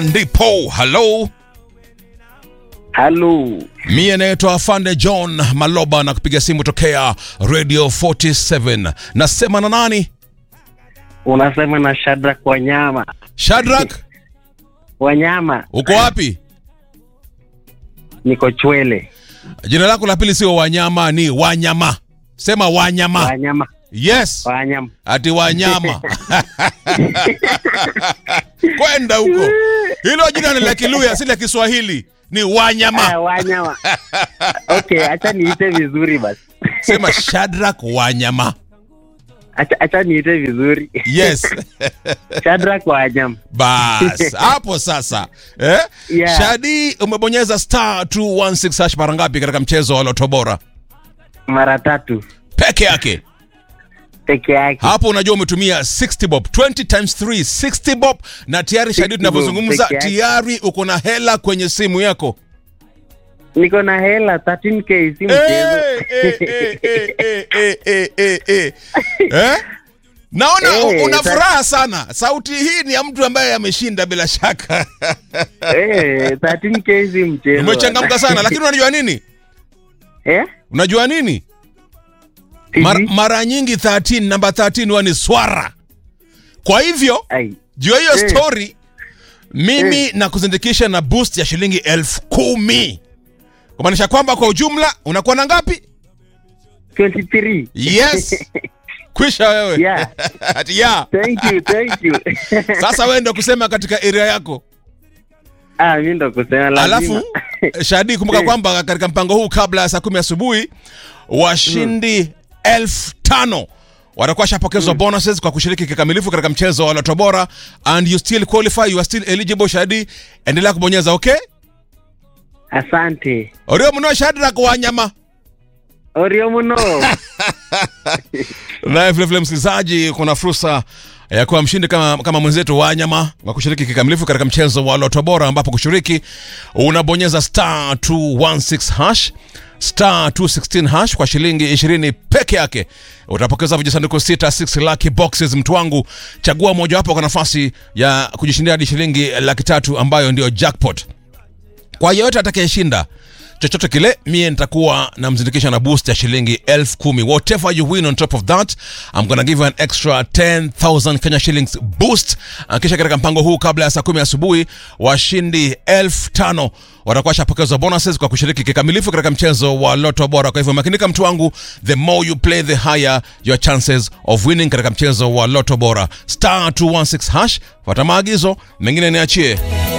ndipo halo Halo, mie naitwa afande john maloba na kupiga simu tokea radio 47 nasema na nani unasema na Shadrack Wanyama. shadrak Wanyama, uko wapi niko Chwele. jina lako la pili sio wanyama ni wanyama sema wanyama Wanyama, yes Wanyama. ati wanyama kwenda huko hilo jina ni la kiluya si la kiswahili ni wanyama Ah, Wanyama. Okay, acha niite vizuri basi. sema shadrak wanyama Acha, acha niite vizuri. yes Shadrack Wanyama. bas hapo sasa eh? Yeah. shadi umebonyeza star 216 hash mara ngapi katika mchezo wa loto bora Mara tatu peke yake peke yake. hapo unajua umetumia 60 bob 20 times 3 60 bob na tayari shadi 60 bob tunavyozungumza peke yake. tayari uko na hela kwenye simu yako Niko na hela 13k si Eh, mchezo. eh, eh, eh, eh, eh, eh, eh. Eh? naona Eh, una sa- furaha sana sauti hii ni ya mtu ambaye ameshinda bila shaka Eh, 13k si mchezo. umechangamka sana lakini unajua nini Eh? unajua nini Sijui. Mar, mara nyingi 13 namba 13 huwa ni swara kwa hivyo Ai. juu ya hiyo Eh. story mimi na kuzindikisha na boost ya shilingi elfu kumi kumaanisha kwamba kwa ujumla unakuwa na ngapi 23. yes kwisha wewe Yeah. Ati ya Thank you, thank you. sasa wewe ndo kusema katika area yako Ah, mimi ndo kusema lazima. alafu shadi kumbuka Eh. kwamba katika mpango huu kabla ya saa kumi asubuhi washindi elfu tano watakuwa shapokezwa bonuses kwa kushiriki kikamilifu katika mchezo wa loto bora and you still qualify you are still eligible shadi endelea kubonyeza okay Asante. orio mno shadrak wanyama Orio muno. naye vilevile msikilizaji kuna fursa ya kuwa mshindi kama, kama mwenzetu wanyama wa kushiriki kikamilifu katika mchezo wa loto bora ambapo kushiriki unabonyeza star 216 hash star 216 hash kwa shilingi 20 peke yake utapokeza vijisanduku sita 6 lucky boxes mtu wangu chagua mojawapo kwa nafasi ya kujishindia hadi shilingi laki tatu ambayo ndio jackpot kwa yeyote atakayeshinda chochote kile mie nitakuwa namzindikisha na boost ya shilingi elfu kumi whatever you win on top of that I'm gonna give you an extra 10000 Kenya shillings boost Uh, kisha katika mpango huu kabla ya saa kumi asubuhi washindi elfu tano watakuwa shapokezwa bonuses kwa kushiriki kikamilifu katika mchezo wa loto bora kwa hivyo makinika mtu wangu the more you play the higher your chances of winning katika mchezo wa loto bora star 216 hash fuata maagizo mengine niachie